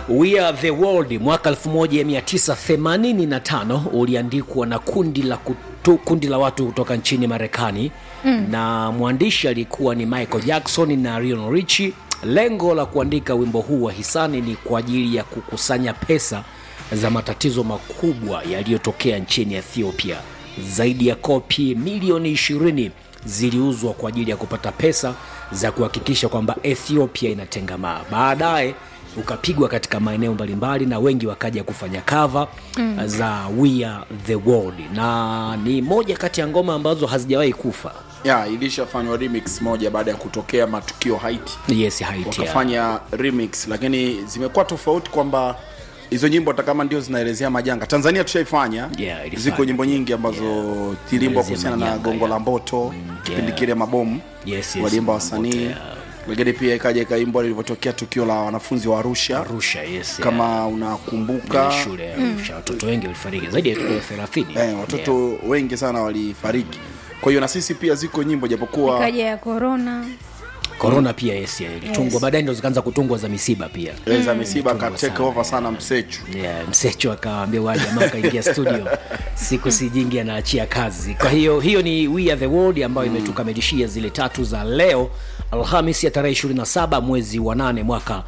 We Are The World mwaka 1985 uliandikwa na kundi la, kutu, kundi la watu kutoka nchini Marekani mm. na mwandishi alikuwa ni Michael Jackson na Lionel Richie. Lengo la kuandika wimbo huu wa hisani ni kwa ajili ya kukusanya pesa za matatizo makubwa yaliyotokea nchini Ethiopia. Zaidi ya kopi milioni 20 ziliuzwa kwa ajili ya kupata pesa za kuhakikisha kwamba Ethiopia inatengamaa. Baadaye ukapigwa katika maeneo mbalimbali na wengi wakaja kufanya cover mm. za We Are The World, na ni moja kati ya ngoma ambazo hazijawahi kufa. ya ilishafanywa remix moja baada ya kutokea matukio Haiti Yes, Haiti, ya. wakafanya remix lakini zimekuwa tofauti kwamba hizo nyimbo hata kama ndio zinaelezea majanga tanzania tushaifanya Yeah, ilifanya. ziko nyimbo nyingi ambazo yeah. ziliimbwa Elezea kuhusiana na majanga, gongo yeah. la mboto kipindi yeah. kile mabomu Yes, yes, waliimba Mboto, wasanii yeah. lakini pia ikaja ikaimbwa lilivyotokea tukio la wanafunzi wa arusha Arusha, yes, kama unakumbuka yeah. shule ya Arusha watoto wengi walifariki zaidi ya watoto 30 eh, watoto wengi sana walifariki kwa hiyo na sisi pia ziko nyimbo japokuwa ikaja ya korona Corona pia yes, yeah, ilitungwa Yes. baadaye ndo zikaanza kutungwa za misiba pia mm. za misiba Tungwa ka take sana, over sana msechu yeah, msecho akawaambia wa jamaa kaingia studio siku si jingi anaachia kazi kwa hiyo hiyo ni We Are The World ambayo imetukamilishia zile tatu za leo alhamis ya tarehe 27 mwezi wa 8 mwaka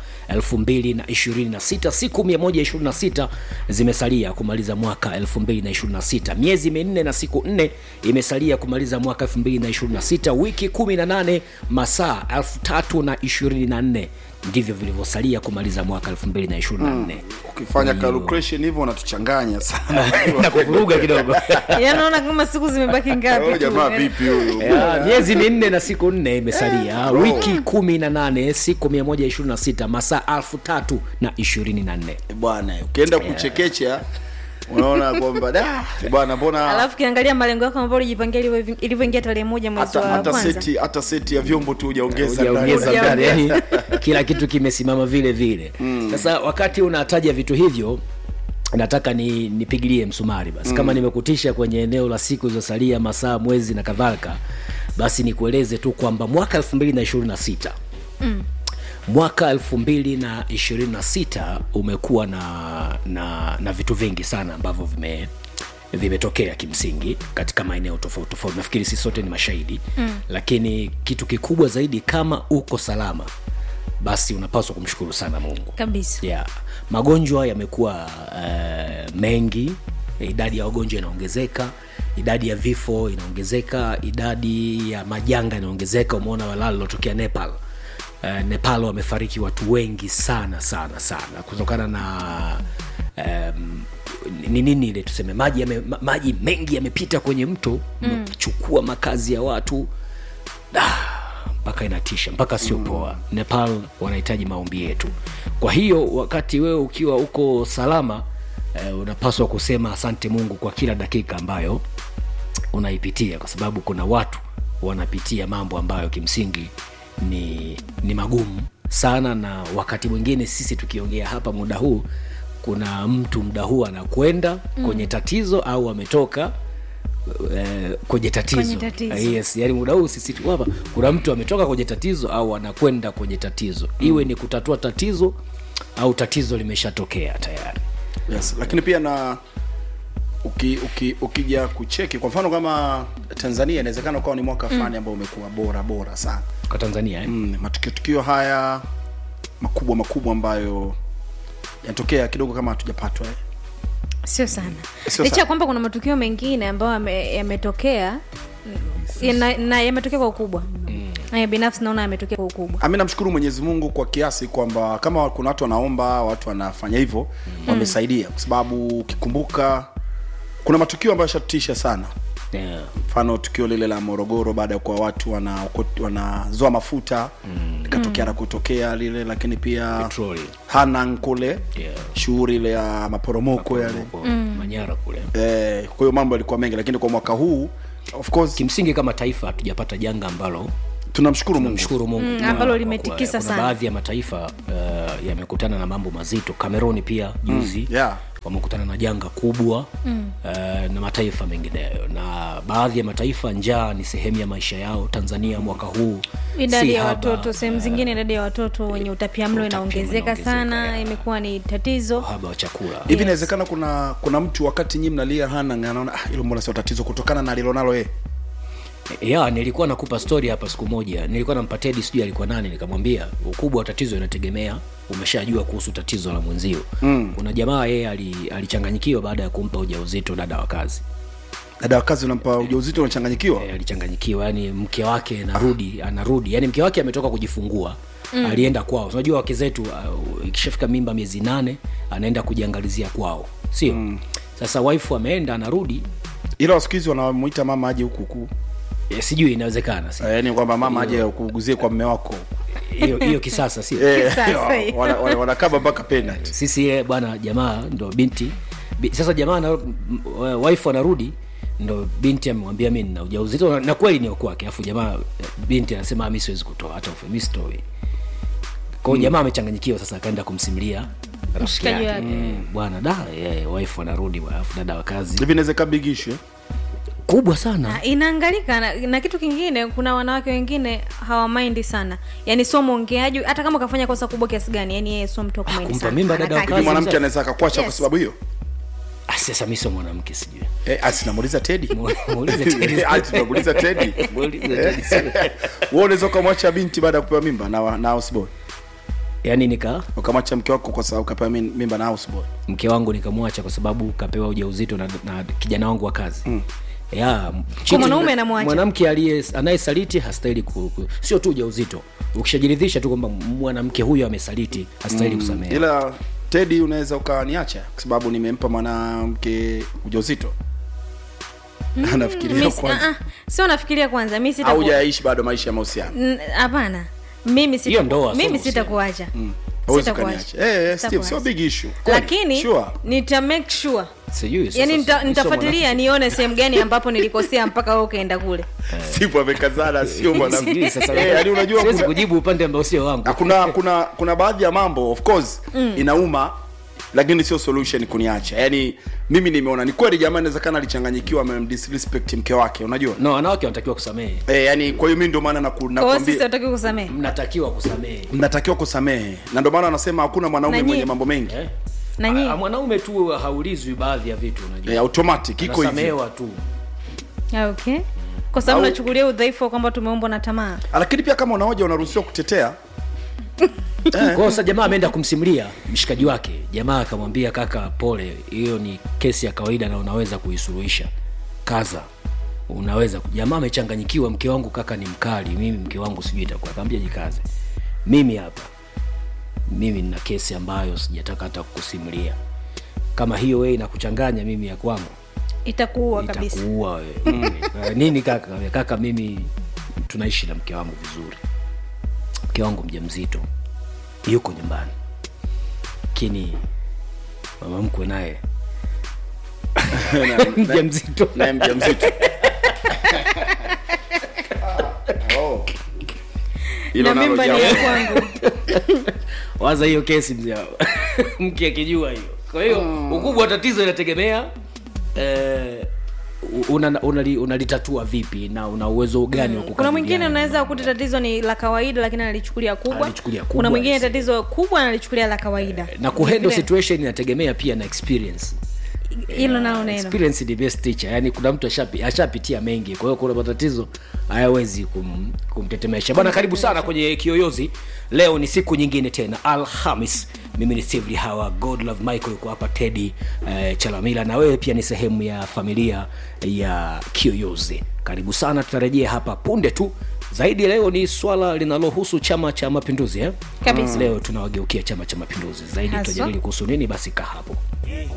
2026 siku 126 zimesalia kumaliza mwaka 2026 miezi minne na siku nne imesalia kumaliza mwaka 2026 wiki 18 masaa 3024 ndivyo vilivyosalia kumaliza mwaka 2024 ukifanya calculation hivyo unatuchanganya sana na kuvuruga kidogo yanaona kama siku zimebaki ngapi Huyu tu. jamaa vipi huyu Ya, miezi minne na siku nne imesalia wiki kumi na nane siku 126 masaa elfu tatu na ishirini na nne bwana ukienda kuchekecha unaona kwamba da bwana mbona alafu ukiangalia malengo yako ambayo ulijipangia ilivyo- ilivyoingia tarehe moja mwezi hata wa hata kwanza seti hata seti ya vyombo tu hujaongeza hujaongeza ndani. ndani yani kila kitu kimesimama vile vile sasa wakati unataja vitu hivyo nataka ni nipigilie msumari basi kama nimekutisha kwenye eneo la siku zilizosalia masaa mwezi na kadhalika basi nikueleze tu kwamba mwaka 2026 mwaka 2026 umekuwa na, na na vitu vingi sana ambavyo vime vimetokea kimsingi katika maeneo tofauti tofauti nafikiri sisi sote ni mashahidi mm. lakini kitu kikubwa zaidi kama uko salama basi unapaswa kumshukuru sana mungu kabisa yeah. magonjwa yamekuwa uh, mengi idadi ya wagonjwa inaongezeka idadi ya vifo inaongezeka idadi ya majanga inaongezeka umeona walala lilotokea nepal uh, nepal wamefariki watu wengi sana sana sana kutokana na um, ni nini ile tuseme maji yame, ma- maji mengi yamepita kwenye mto umechukua makazi ya watu Ah, mpaka inatisha mpaka sio poa nepal wanahitaji maombi yetu kwa hiyo wakati wewe ukiwa uko salama eh, unapaswa kusema asante mungu kwa kila dakika ambayo unaipitia kwa sababu kuna watu wanapitia mambo ambayo kimsingi ni ni magumu sana na wakati mwingine sisi tukiongea hapa muda huu kuna mtu muda huu anakwenda mm. kwenye tatizo au ametoka eh, kwenye tatizo, Kwenye tatizo. Eh, yes yani muda huu sisi tu hapa kuna mtu ametoka kwenye tatizo au anakwenda kwenye tatizo iwe ni kutatua tatizo au tatizo limeshatokea tayari yes. lakini pia na uki, uki, ukija kucheki kwa mfano kama tanzania inawezekana ukawa ni mwaka fulani ambao umekuwa bora bora sana kwa tanzania eh? mm, matukio tukio haya makubwa makubwa ambayo yanatokea kidogo kama hatujapatwa eh. sio sana Sio licha sana. ya kwamba kuna matukio mengine ambayo yame- yametokea mm, na, na yametokea kwa ukubwa mm. binafsi naona yametokea kwa ukubwa ami namshukuru mwenyezi mungu kwa kiasi kwamba kama kuna watu wanaomba watu wanafanya hivyo mm. wamesaidia kwa sababu ukikumbuka kuna matukio ambayo yashatutisha sana yeah. mfano tukio lile la morogoro baada ya kuwa watu wana- wanazoa mafuta likatokea na kutokea lile lakini pia Petroli. hanang kule Yeah. shughuli ile ya maporomoko yale Huko manyara kule eh, kwa hiyo mambo yalikuwa mengi lakini kwa mwaka huu of course kimsingi kama taifa hatujapata janga ambalo tunamshukuru mungu mshukuru mungu Mm, kwa- ambalo kwa limetikisa kuwa- kuna sana. baadhi ya mataifa uh, yamekutana na mambo mazito cameroni pia juzi yeah. wamekutana na janga kubwa mm. uh, na mataifa mengineyo na baadhi ya mataifa njaa ni sehemu ya maisha yao tanzania mwaka huu idadi si ya haba, watoto sehemu zingine idadi ya watoto wenye utapiamlo utapiamlo inaongezeka inaongezeka, sana ya. imekuwa ni tatizo uhaba wa chakula hivi inawezekana kuna kuna mtu wakati nyinyi mnalia hana anaona ah, hilo mbona sio tatizo kutokana na alilonalo yeye ya nilikuwa nakupa story hapa siku moja nilikuwa nampatia hadi sijui alikuwa nani nikamwambia ukubwa wa tatizo inategemea umeshajua kuhusu tatizo la mwenzio mm. kuna jamaa yeye ali- alichanganyikiwa baada ya kumpa ujauzito dada wa kazi dada wa kazi unampa ujauzito unachanganyikiwa e, alichanganyikiwa yani mke wake anarudi anarudi yani mke wake ametoka kujifungua mm. alienda kwao unajua wake zetu uh, ikishafika mimba miezi nane anaenda kujiangalizia kwao sio mm. sasa wife ameenda anarudi ila siku hizi wanamuita mama aje huku huku e, sijui inawezekana si Eh, yaani kwamba mama aje kuuguzie kwa mme wako hiyo hiyo kisasa sio Eh, Kisasa hiyo. wana- wana- wanakaba mpaka penalty sisi ye, bwana jamaa ndo binti bi, sasa jamaa ana, m- w- wife anarudi ndo binti amemwambia mi nina ujauzito na, na kweli ni kwake afu jamaa eh, binti anasema mi siwezi kutoa hata ufe mi sitoi kwao mm. jamaa amechanganyikiwa sasa akaenda kumsimulia rafiki Mshikaji yake wake. Eh, bwana da yeah, wife anarudi bwana, afu dada wa kazi hivi inaweza kaa big issue eh? kubwa sana Na inaangalika na, na kitu kingine kuna wanawake wengine hawamaindi sana yani sio mwongeaji hata kama ukafanya kosa kubwa kiasi gani yani yeye sio mtu wa kumaindi kumpa sana. mimba dada wa Anakaa kazi. hivi mwanamke mzee. anaweza akakwacha kwa Yes. sababu hiyo Ah, sasa mi sio mwanamke sijui eh, asi namuuliza tedi Muulize Teddy. Ati tunamuuliza tedi Muulize Teddy, sio. wewe unaweza ukamwacha binti baada ya kupewa mimba na, na houseboy yaani nika ukamwacha mke wako kwa sababu kapewa min- mimba na houseboy mke wangu nikamwacha kwa sababu kapewa ujauzito na, na kijana wangu wa kazi mm. ya cheating- mwanaume anamwacha. mwanamke aliye anayesaliti hastahili ku, ku, sio tu ujauzito ukishajiridhisha tu kwamba mwanamke huyo amesaliti hastahili mm. kusamehewa ila tedi unaweza ukaniacha kwa sababu nimempa mwanamke ujauzito anafikiria Mi si- kwanza ah, ah, sio nafikiria kwanza mi au sitaku- hujaishi bado maisha ya mahusiano N- hapana mimi sita- Hiyo ndoa, sio mimi mahusiano. sitakuacha Huwezi Sitakuacha. ukaniacha. Eh, eh, Steve, Sitakuacha. sio big issue Kweli. lakini Sure. nita make sure sijui sasa- yani nita, sio nitafuatilia nione sehemu gani ambapo nilikosea mpaka wewe ukaenda kule Steve amekazana sio mwanamke. mwanamke Sijui sasa Eh, yaani unajua siwezi kuna- kujibu upande ambao sio wangu Ah, kuna kuna kuna baadhi ya mambo of course mm. inauma lakini sio solution kuniacha yaani mimi nimeona ni kweli jamaa inawezekana alichanganyikiwa amemdisrespect mke wake unajua no wanawake wanatakiwa kusamehe eh, yani kwa hiyo mimi ndio maana naku- kwa hiyo sisi nakwambia hataki kusamehe mnatakiwa kusamehe mnatakiwa kusamehe na ndio maana anasema hakuna mwanaume Na mwenye nyie- mambo mengi eh? na nyinyi Ah, mwanaume tu haulizwi baadhi ya vitu unajua eh, automatic iko hivyo anasamehewa tu Ah, okay kwa sababu Au- nachukulia udhaifu wa kwamba tumeumbwa na tamaa lakini pia kama unaoja unaruhusiwa kutetea Kwa hiyo sasa jamaa ameenda kumsimulia mshikaji wake jamaa akamwambia kaka pole hiyo ni kesi ya kawaida na unaweza kuisuluhisha kaza unaweza jamaa amechanganyikiwa mke wangu kaka ni mkali mimi mke wangu sijui itakuwa akaambia jikaze mimi hapa mimi nina kesi ambayo sijataka hata kukusimulia kama hiyo wewe inakuchanganya mimi ya kwangu itakuua kabisa itakuua wewe Eh, nini kaka kaka mimi tunaishi na mke wangu vizuri mke wangu mja mzito yuko nyumbani lakini mama mkwe naye mja mzito naye mja mzito Oh. Hilo na nalo mimba ni jambo. ya kwangu waza hiyo kesi mzee mke akijua hiyo kwa hiyo ukubwa wa tatizo inategemea eh, unalitatua una, unali- unalitatua vipi na una uwezo gani wa kuna mwingine kukabiliana unaweza kukuta tatizo ni la kawaida lakini analichukulia kubwa Analichukulia kubwa, kuna mwingine yes. tatizo kubwa analichukulia la kawaida na kuhandle Vile- situation inategemea pia na experience hilo nalo neno experience ni best teacher yani kuna mtu ashapi- ashapitia mengi kwa hiyo kuna matatizo hayawezi kum, kumtetemesha bwana karibu sana kwenye kiyoyozi leo ni siku nyingine tena alhamis mimi ni steve hawa god love michael yuko hapa tedi eh, chalamila na wewe pia ni sehemu ya familia ya kiyoyozi karibu sana tutarejea hapa punde tu zaidi leo ni swala linalohusu chama cha mapinduzi eh? Kabisa. leo tunawageukia chama cha mapinduzi zaidi Haswa. tutajadili kuhusu nini basi kaa hapo